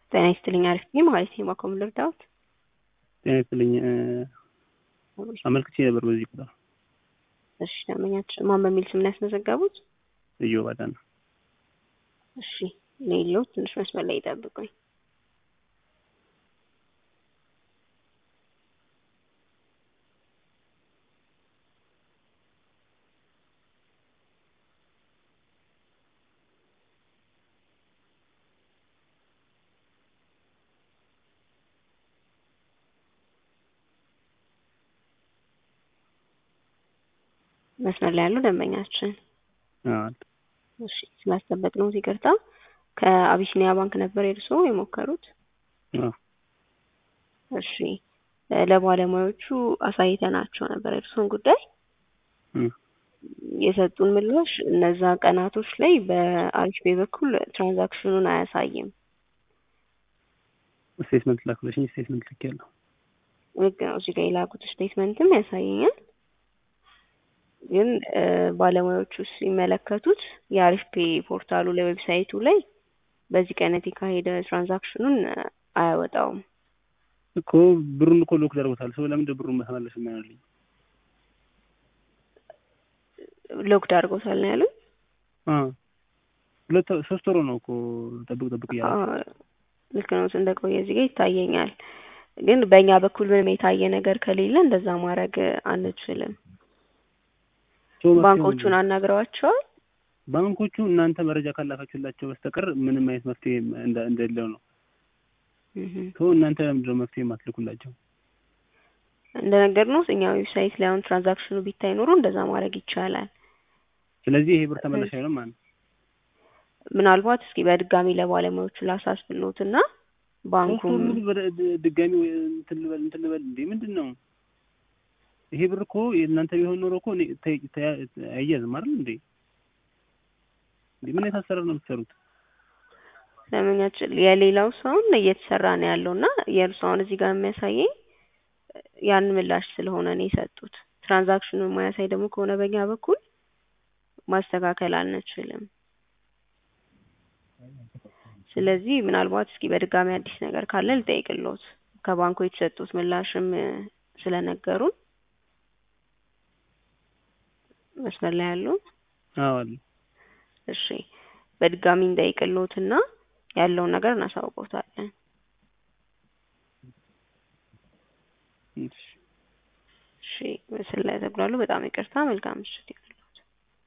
ጤና ይስጥልኝ አሪፍ ነኝ ማለት ነው። ማኮም ልርዳዎት? ጤና ይስጥልኝ አመልክቼ ነበር በዚህ ቁጥር። እሺ ደንበኛችን ማን በሚል ስም ነው ያስመዘገቡት? እዮብ አዳነ። እሺ ሌሎ ትንሽ መስመር ላይ ይጠብቁኝ። መስመር ላይ ያለው ደንበኛችን አዎ እሺ ስላስጠበቅነው ይቅርታ። ከአቢሲኒያ ባንክ ነበር የእርስዎ የሞከሩት? አዎ እሺ ለባለሙያዎቹ አሳይተናቸው ነበር የእርስዎን ጉዳይ እም የሰጡን ምላሽ እነዛ ቀናቶች ላይ በአሪፍ ፔይ በኩል ትራንዛክሽኑን አያሳይም። ስቴትመንት ላኩልሽኝ ስቴትመንት ልኬያለሁ። ልክ ነው። እዚህ ጋር የላኩት ስቴትመንትም ያሳየኛል። ግን ባለሙያዎቹ ሲመለከቱት የአሪፍ ፔይ ፖርታሉ ላይ ዌብሳይቱ ላይ በዚህ ቀን የተካሄደ ትራንዛክሽኑን አያወጣውም። እኮ ብሩን እኮ ሎክ አድርጎታል። ሰው ለምንድን ብሩን መመለስ የማይሆንልኝ? ሎክድ አድርጎታል ነው ያሉኝ። አዎ ሁለት ሶስት ወር ነው እኮ ጠብቅ ጠብቅ እያለ አዎ ልክ ነው። እንደቆየ እዚህ ጋር ይታየኛል። ግን በእኛ በኩል ምንም የታየ ነገር ከሌለ እንደዛ ማድረግ አንችልም። ሰው መፍትሄው ባንኮቹን አናግረዋቸዋል። ባንኮቹ እናንተ መረጃ ካላካችሁላቸው በስተቀር ምንም አይነት መፍትሄ እንደ- እንደሌለው ነው። እህ ሰው እናንተ ለምንድን ነው መፍትሄ የማትልኩላቸው? እንደነገርነው እኛ ዌብሳይት ላይ አሁን ትራንዛክሽኑ ቢታይ ኖሮ እንደዛ ማድረግ ይቻላል። ስለዚህ ይሄ ብር ተመላሽ አይሆንም ማለት ነው። ምናልባት እስኪ በድጋሚ ለባለሙያዎቹ ላሳስብሎትና ሶስት ባንኩም ወር ሙሉ በደ- ድ- ድጋሚ ወይ እንትን ልበል እንትን ልበል እንዴ ምንድን ነው ይሄ ብር እኮ የእናንተ ቢሆን ኖሮ እኮ እኔ ተ- ተ- አይያዝም አይደል እንዴ? እንዴ ምን አይነት አሰራር ነው የምትሰሩት? ደንበኛችን የሌላው ሰውን እየተሰራ ነው ያለው እና የእርሱ አሁን እዚህ ጋር የሚያሳየኝ ያን ምላሽ ስለሆነ ነው የሰጡት። ትራንዛክሽኑን ማያሳይ ደግሞ ከሆነ በእኛ በኩል ማስተካከል አንችልም። ስለዚህ ምናልባት እስኪ በድጋሚ አዲስ ነገር ካለ ልጠይቅልዎት። ከባንኩ የተሰጡት ምላሽም ስለነገሩን መስመር ላይ ያሉ አዎ አለ እሺ በድጋሚ እንጠይቅልዎትና ያለውን ነገር እናሳውቅዎታለን። እሺ እሺ ምስል ላይ ተጉላሉ። በጣም ይቅርታ። መልካም ምሽት ይሁን።